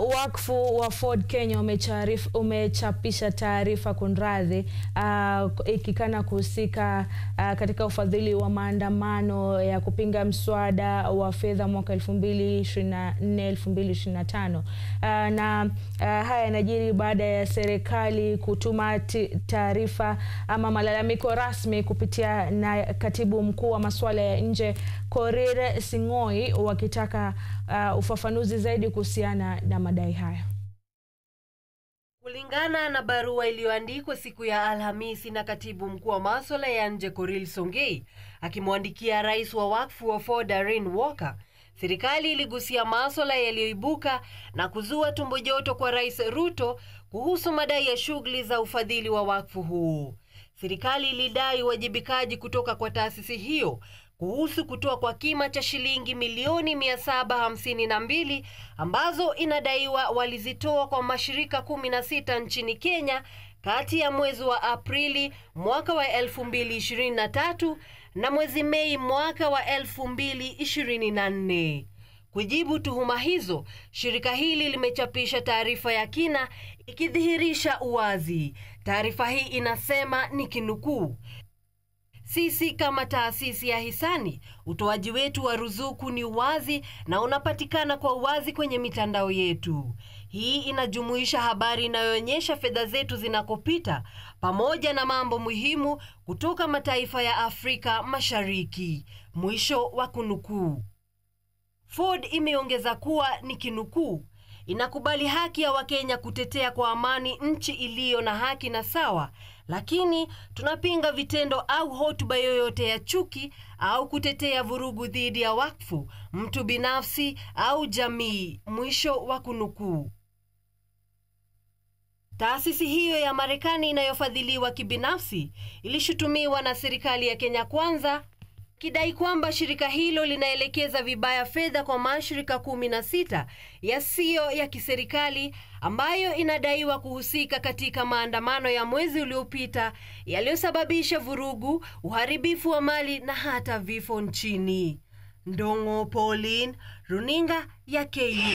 wakfu wa Ford Kenya umecharif, umechapisha taarifa kunradhi, uh, ikikana kuhusika uh, katika ufadhili wa maandamano ya kupinga mswada wa fedha mwaka 2024 2025. Uh, na uh, haya yanajiri baada ya serikali kutuma taarifa ama malalamiko rasmi kupitia na katibu mkuu wa masuala ya nje Korir Sing'oei wakitaka uh, ufafanuzi zaidi kuhusiana na madai haya. Kulingana na barua iliyoandikwa siku ya Alhamisi na katibu mkuu wa masuala ya nje Korir Songei akimwandikia rais wa wakfu wa Ford Darren Walker, serikali iligusia masuala yaliyoibuka na kuzua tumbo joto kwa Rais Ruto kuhusu madai ya shughuli za ufadhili wa wakfu huu. Serikali ilidai uwajibikaji kutoka kwa taasisi hiyo kuhusu kutoa kwa kima cha shilingi milioni mia saba hamsini na mbili ambazo inadaiwa walizitoa kwa mashirika kumi na sita nchini Kenya kati ya mwezi wa Aprili mwaka wa elfu mbili ishirini na tatu na mwezi Mei mwaka wa elfu mbili ishirini na nne. Kujibu tuhuma hizo, shirika hili limechapisha taarifa ya kina ikidhihirisha uwazi. Taarifa hii inasema ni kinukuu: sisi kama taasisi ya hisani, utoaji wetu wa ruzuku ni wazi na unapatikana kwa uwazi kwenye mitandao yetu. Hii inajumuisha habari inayoonyesha fedha zetu zinakopita pamoja na mambo muhimu kutoka mataifa ya Afrika Mashariki. Mwisho wa kunukuu. Ford imeongeza kuwa ni kinukuu, inakubali haki ya Wakenya kutetea kwa amani nchi iliyo na haki na sawa, lakini tunapinga vitendo au hotuba yoyote ya chuki au kutetea vurugu dhidi ya wakfu, mtu binafsi au jamii. Mwisho wa kunukuu. Taasisi hiyo ya Marekani inayofadhiliwa kibinafsi ilishutumiwa na serikali ya Kenya Kwanza kidai kwamba shirika hilo linaelekeza vibaya fedha kwa mashirika kumi na sita yasiyo ya kiserikali ambayo inadaiwa kuhusika katika maandamano ya mwezi uliopita yaliyosababisha vurugu, uharibifu wa mali na hata vifo nchini. Ndong'o Pauline, runinga ya KU.